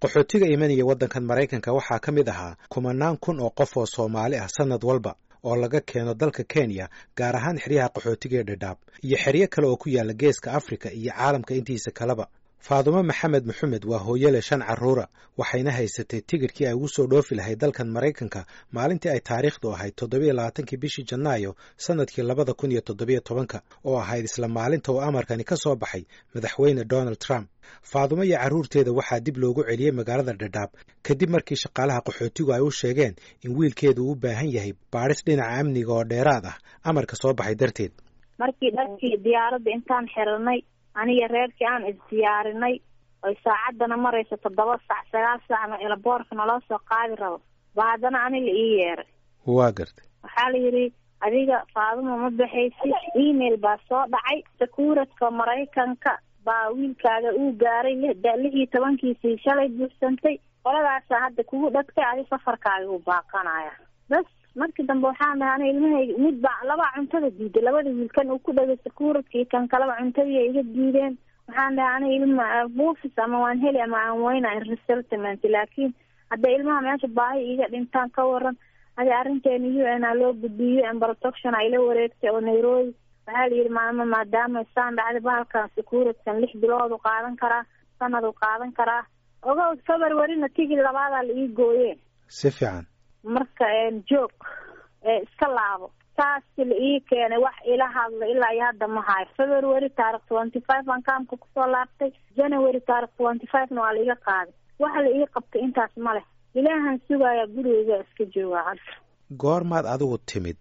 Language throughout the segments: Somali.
qaxootiga imanaya waddankan maraykanka waxaa ka mid ahaa kumanaan kun oo qof oo soomaali ah sannad walba oo laga keeno dalka kenya gaar ahaan xeryaha qaxootiga ee dhadhaab iyo xeryo kale oo ku yaala geeska afrika iyo caalamka intiisa kaleba faadumo maxamed maxamed waa hooyale shan carruura waxayna haysatay tigidhkii ay ugu soo dhoofi lahayd dalkan maraykanka maalintii ay taariikhdu ahayd toddobiyo labaatankii bishii janaayo sannadkii labada kun iyo toddobiyo tobanka oo ahayd isla maalinta uu amarkani ka soo baxay madaxweyne donald trump faadumo iyo carruurteeda waxaa dib loogu celiyey magaalada dhadhaab kadib markii shaqaalaha qaxootigu ay u sheegeen in wiilkeedu u baahan yahay baadhis dhinaca amniga oo dheeraad ah amarka soo baxay darteed markii dharkii diyaaradda intaan xiranay aniga reerkii aan isdiyaarinay oy saacaddana marayso toddoba sac sagaal saacna elaboorka naloo soo qaadi rabo ba haddana aniga ii yeeray waa gartay waxaa la yidhi adiga faaduma ma baxaysid email baa soo dhacay sakuuradka maraykanka baa wiilkaaga uu gaaray lix iyo tobankiisii shalay buuxsantay qoladaasaa hadda kugu dhagtay adi safarkaaga uu baaqanaya bas markii dambe waxaan dhahay ana ilmahayga mid baa labaa cuntada diiday labada wiilkan uu ku dhagay sakuuradkii kan kaleba cuntadii ay iga diideen waxaan dhahay ana ilma buufis ama waan heli ama aan weyna resettlement laakiin hadda ilmaha meesha baahi iga dhintaan ka waran adi arrinteena u n a loo gudbiyo u n protection ayla wareegtay oo nairobi waxaa la yidhi maama maadaama saan dhacday bahalkan sakuuradkan lix bilood u qaadan karaa sanad u qaadan karaa ogo februaryna tigid labaadaa la ii gooye si fiican marka joog iska laabo taasi la ii keenay wax ila hadla ilaa iyo hadda ma hayo february taarikh twenty five aan kaamka kusoo laabtay january taarikh twenty five na waa la iga qaaday waxa la ii qabtay intaas ma leh ilaahan sugaaya gurigeyga iska joogaa hadda goormaad adigu timid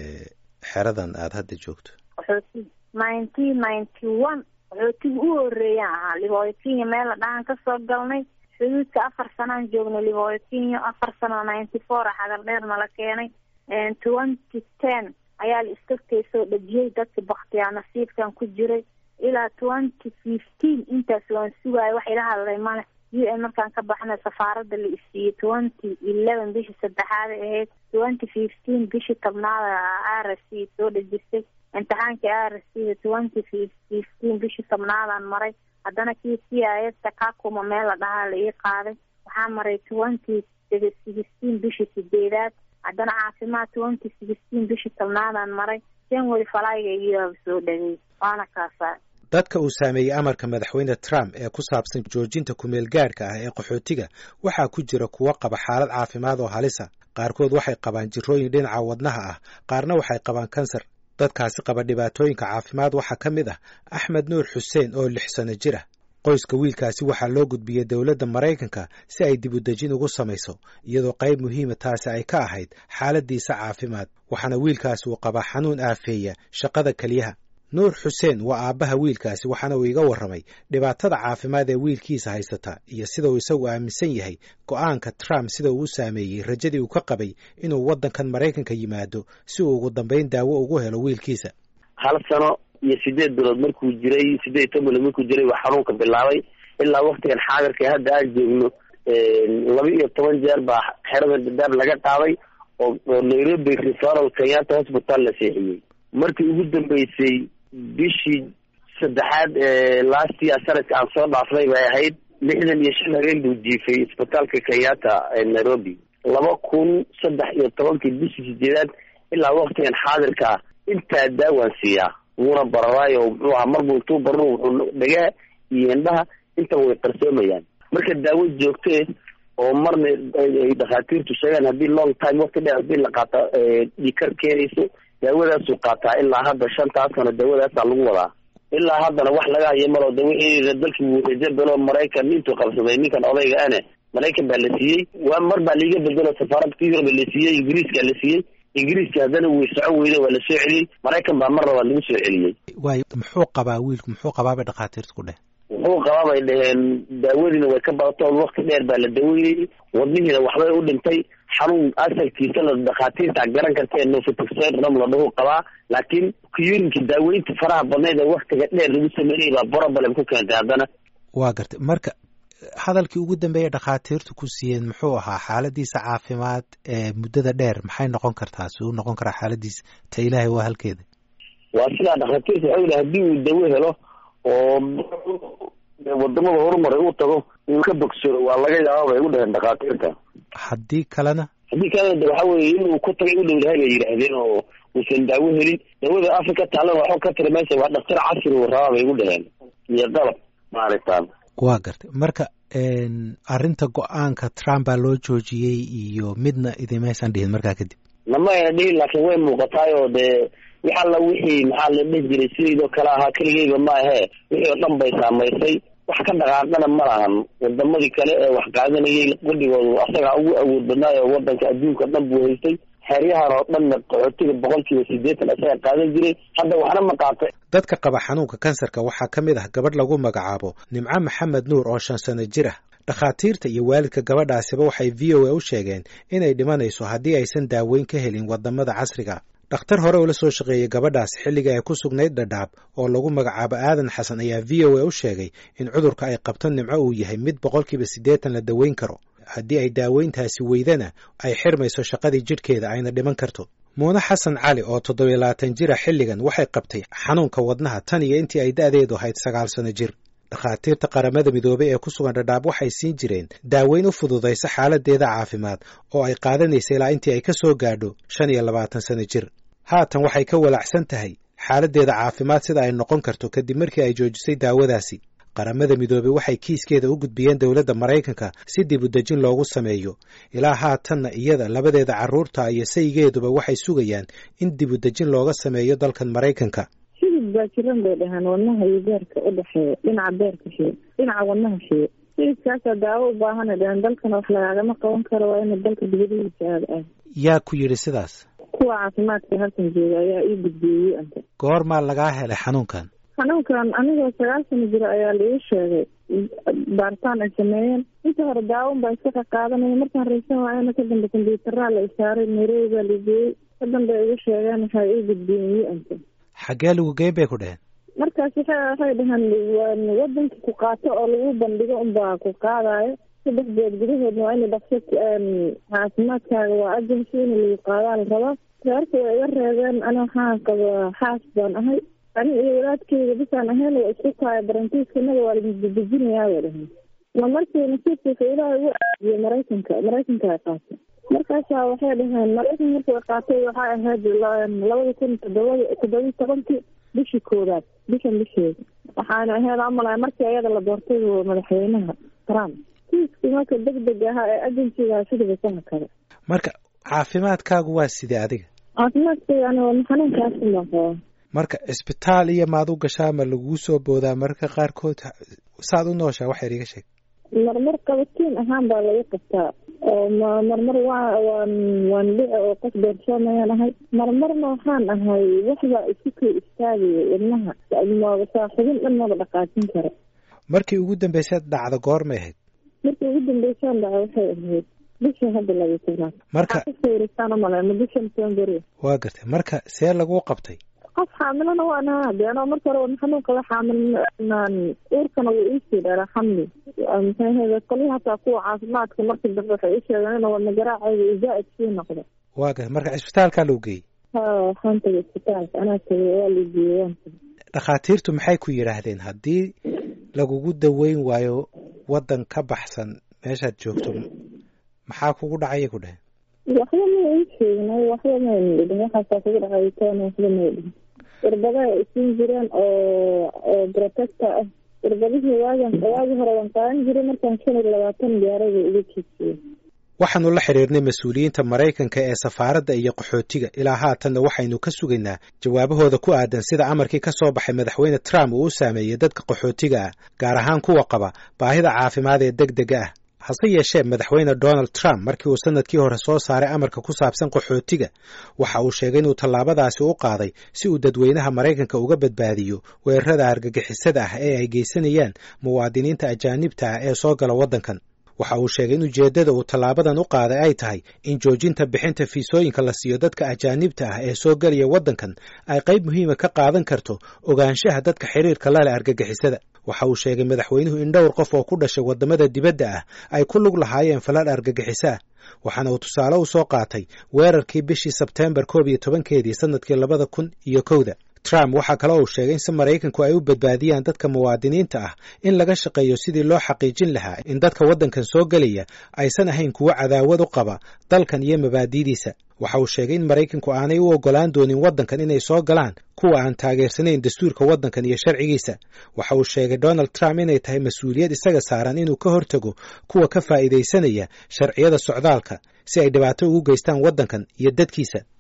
xeradan aada hadda joogto qaxooti nineteen ninety one qaxootiga u horeeyaan ahaa libooyo kenya meel la dhahan kasoo galnay xuduudka afar sanaan joognay libooyo kenya afar sano ninety four a xagar dheer nala keenay twenty ten ayaa la iskagtay soo dhejiyey dadka baktiyaa nasiibkan ku jiray ilaa twenty fifteen intaas waan sugaaya wax ila hadlay male u n markaan ka baxnay safaaradda la isiiyey twenty eleven bishii saddexaada ahayd twenty fifteen bishii tobnaada r s c soo dhejisay imtixaankii r s c twenty fifteen bishii tobnaadaan maray haddana kii c i s kakuma meel la dhahaa la ii qaaday waxaa maray twenty sixteen bishii sideedaad haddana caafimaad twenty sixteen bishii tobnaadaan maray january falayga iyo soo dhagey waana kaasaa dadka uu saameeyey amarka madaxweyne trump ee ku saabsan joojinta kumeel gaadhka ah ee qaxootiga waxaa ku jira kuwo qaba xaalad caafimaad oo halisa qaarkood waxay qabaan jirrooyin dhinaca wadnaha ah qaarna waxay qabaan kansar dadkaasi qaba dhibaatooyinka caafimaad waxaa ka mid ah axmed nuur xuseen oo lix sano jir ah qoyska wiilkaasi waxaa loo gudbiyey dowladda maraykanka si ay dib u dejin ugu samayso iyadoo qayb muhiima taasi ay ka ahayd xaaladiisa caafimaad waxaana wiilkaasi uu qabaa xanuun aafeeya shaqada keliyaha nuur xuseen waa aabbaha wiilkaasi waxaana uu iga warramay dhibaatada caafimaad ee wiilkiisa haysata iyo sida uu isagu aaminsan yahay go'aanka trump sida uu u saameeyey rajadii uu ka qabay inuu waddankan maraykanka yimaado si uu ugu dambayn daawo ugu helo wiilkiisa hal sano iyo sideed bilood markuu jiray sideed iyo toban bilood markuu jiray waa xanuunka bilaabay ilaa waktigan xaadirka hadda aan joogno laba iyo toban jeer baa xerada dadaab laga qaaday oo oo nairobi referal kenyatta hospital la seexiyey markii ugu dambeysay bishii saddexaad ee last year sanadka aan soo dhaafnay bay ahayd lixdan iyo shan habeen buu jiifay isbitaalka kenyatta ee nairobi laba kun saddex iyo tobankii bishii sideedaad ilaa waktigan xaadirkaa intaa daawaan siiyaa wuuna bararaayo muxuu ahaa marbuu intuu barro wuxuu dhagaa iyo indhaha intaba way qarsoomayaan marka daawo joogtee oo marna ay dhakhaatiirtu sheegaan haddii long time wakti dheer haddii la qaata dhikar keenayso daawadaasuu qaataa ilaa hadda shantaas sano daawadaasaa lagu wadaa ilaa haddana wax laga hayo malo de wixii dalkii wuu rajo belo maraykan intuu qabsaday ninkan odayga ane maraykan baa la siiyey waa mar baa laiga bedelo safaaradda ka yurub la siiyey ingiriiskaa la siiyey ingiriiska haddana way soco weyda waa la soo celiyey maraykan baa mar labaad lagu soo celiyey waayo muxuu qabaa wiilku muxuu qabaa bay dhakhaatiirtu ku dheh wuxuu qabaa bay dhaheen daawadiina way ka badato wakti dheer baa la daweynayay wadnihiina waxbay u dhintay xanuun asalkiisa la dhakhaatiirta garan karta ee nofitoxeram la dhahu qabaa laakiin kuyurinka daaweynta faraha badneed ee waktiga dheer lagu sameynayay baa problem ku keentay haddana waa gartay marka hadalkii ugu dambeeyay dhakhaatiirtu ku siiyeen muxuu ahaa xaaladiisa caafimaad ee muddada dheer maxay noqon kartaa si uu noqon karaa xaaladiisa ta ilaahay waa halkeeda waa sidaa dhakhaatiirta waxau yihi haddii uu dawo helo oo wadamada horumaray uu tago uu ka bogsado waa laga yaaba bay u dhaheen dhakhaatiirta haddii kalena haddii kalena de waxa weye inuu ku tagay u dhowdahay bay yidhaahdeen oo uusan daawo helin daawada africa taalana waxba ka tira meesha waa dhaktar casri uu rabaa bay u dhaheen iyo qalab maaragtaan waa gartay marka arrinta go-aanka trump baa loo joojiyey iyo midna idimaysan dhihin markaa kadib lama ayna dhihin laakiin way muuqataay oo dee wax alla wixii maxaa la dhihi jiray sidaydoo kale ahaa keligeyba ma ahee wixii oo dhan bay saamaysay wax ka dhaqaaqana ma lahan wadamadii kale ee wax qaadanayay qudhigoodu asagaa ugu awood badnaayo wadanka adduunka dhan buu haystay xeryahan oo dhanna qaxootiga boqol kiiba sideetan isaga qaadan jiray hadda waxna ma qaatay dadka qaba xanuunka kansarka waxaa ka mid ah gabadh lagu magacaabo nimco maxamed nuur oo shan sano jir ah dhakhaatiirta iyo waalidka gabadhaasiba waxay v o a u sheegeen inay dhimanayso haddii aysan daaweyn ka helin wadamada casriga dhakhtar hore ula soo shaqeeyey gabadhaas xilligii ay ku sugnayd dhadhaab oo lagu magacaabo aadan xasan ayaa v o a u sheegay in cudurka ay qabto nimco uu yahay mid boqolkiiba siddeetan la daweyn karo haddii ay daaweyntaasi weydana ay xirmayso shaqadii jidhkeeda ayna dhiman karto muune xasan cali oo toddobiyo labaatan jira xilligan waxay qabtay xanuunka wadnaha tan iyo intii ay da'deedu ahayd sagaal sano jir dhakhaatiirta qaramada midoobay ee ku sugan dhadhaab waxay siin jireen daaweyn u fududaysa xaaladeeda caafimaad oo ay qaadanaysa ilaa intii ay ka soo gaadho shan iyo labaatan sano jir haatan waxay ka walacsan tahay xaaladdeeda caafimaad sida ay noqon karto kadib markii ay joojisay daawadaasi qaramada midoobey waxay kiiskeeda u gudbiyeen dowladda maraykanka si dib u dejin loogu sameeyo ilaa haatanna iyada labadeeda carruurta iyo saygeeduba waxay sugayaan in dib u dejin looga sameeyo dalkan maraykanka xidid baa jiran bay dhahaan wadnaha iyo beerka u dhexeeya dhinaca beerka shiye dhinaca wadnaha shiye xididkaasaa daawo u baahana dhahaan dalkana wax lagaagama qaban karo waa ina dalka dibadihiisa aada ah yaa ku yidhi sidaas kuwa caafimaadka halkan jooga ayaa ii gudbiyey anta goormaa lagaa helay xanuunkan xanuunkan anigoo sagaal sano jiro ayaa la ii sheegay baaritaan ay sameeyeen inta hore daawon baa iska qaqaadanaya markaan raysan waayana ka dambe kombyuutaraa la isaaray nairobi baa la geeyey ka dambe igu sheegeen waxaa ii gudbiyeen ii anta xaggee lagu geyn bay ku dheheen markaas waxa waxay dhaheen wadanka ku qaato oo lagu bandhigo unbaa ku qaadayo saddex beed gudahoodna waa ina dhaqso caafimaadkaaga waa agency in lagu qaadaa la rabaa reerka way iga reebeen ani waxaan qaba xaas baan ahay ani iyo walaadkeyga bisaan ahayn waa isku tahay barantiiskanaga waa ladejinayaa bay dhahay ma markii nasiibkiisa ilaahay ugu aadiyey maraykanka maraykanka ay qaatay markaasaa waxay dhaheen maraykan markii ay qaatay waxay ahayd labada kun todobada toddobiyi tobankii bishii koowaad bishan bisheeda waxaana ahayd amalay markii ayada la doortay madaxweynaha trump kiiskii marka deg deg ahaa ee agensiga sidaba saha kale marka caafimaadkaagu waa sidee adiga caafimaadkayga ani waa xanuunkaasi baan qabaa marka cisbitaal iyo maad u gashaa ma laguu soo boodaa mararka qaarkood saad u nooshaa wax yar iga sheeg marmar qabatiin ahaan baa laga qabtaa oo m marmar waa waan waan dhici oo qof beersoomayaan ahay marmarna waxaan ahay waxbaa isu kay istaagaya wadnaha saaxibin dhan maba dhaqaajin kara markii ugu dambaysaad dhacda goormay ahayd markii ugu dambeysaan dhaca waxay ahayd bisha hadda laga tobnaad marka sawirasaan umaleema bisha november waa gartay marka see laguu qabtay qof xaamilana waan ahaa de anoo marka hore wadna xanuunka la xaamil uurkana wuu iisii dheeraa xamli maxaahede kolii hataa kuwa caafimaadka markii dambe waxay ii sheegeen in wadna garaacayga uu zaa'id sii noqdo waa gartay marka cisbitaalkaa lagu geeyey ha waxaan tagay isbitaalka anaa tagay waa la geeyey waan tagay dhakhaatiirtu maxay ku yidhaahdeen haddii lagugu daweyn waayo waddan ka baxsan meeshaad joogto maxaa kugu dhacaya ku dheheen waxba ma ii sheegnay waxba mayna dhidhin waxaasaa kugu dhacay toona waxba may dhihin irbadaha ay siin jireen oo oo protector ah irbadihii waagan waagii hore waan qaadan jiray markaan shan iyo labaatan gaaray bay iga jiijiyeen waxaanu la xidhiirnay mas-uuliyiinta maraykanka ee safaaradda iyo qaxootiga ilaa haatanna waxaynu ka sugaynaa jawaabahooda ku aadan sida amarkii ka soo baxay madaxweyne trump uu u saameeyey dadka qaxootiga ah gaar ahaan kuwa qaba baahida caafimaad ee deg dega ah hase yeeshee madaxweyne donald trump markii uu sanadkii hore soo saaray amarka ku saabsan qaxootiga waxa uu sheegay inuu tallaabadaasi u qaaday si uu dadweynaha maraykanka uga badbaadiyo weerarada argagixisada ah ee ay geysanayaan muwaadiniinta ajaanibta ah ee soo gala waddankan waxa uu sheegay in ujeeddada uu tallaabadan u qaaday ay tahay in joojinta bixinta fiisooyinka la siiyo dadka ajaanibta ah ee soo gelaya waddankan ay qayb muhiima ka qaadan karto ogaanshaha dadka xiriirka la leh argagixisada waxa uu sheegay madaxweynuhu in dhowr qof oo ku dhashay waddamada dibadda ah ay ku lug lahaayeen falal argagixiso ah waxaana uu tusaale u soo qaatay weerarkii bishii sebteembar koob iyo tobankeedii sannadkii labada kun iyo kowda trump waxaa kale uu sheegay in si maraykanku ay u badbaadiyaan dadka muwaadiniinta ah in laga shaqeeyo sidii loo xaqiijin lahaa in dadka waddankan soo gelaya aysan ahayn kuwo cadaawad u qaba dalkan iyo mabaadi'diisa waxa uu sheegay in maraykanku aanay u oggolaan doonin waddankan inay soo galaan kuwa aan taageersanayn dastuurka waddankan iyo sharcigiisa waxa uu sheegay donald trump inay tahay mas-uuliyad isaga saaran inuu ka hortago kuwa ka faa'iidaysanaya sharciyada socdaalka si ay dhibaato ugu geystaan waddankan iyo dadkiisa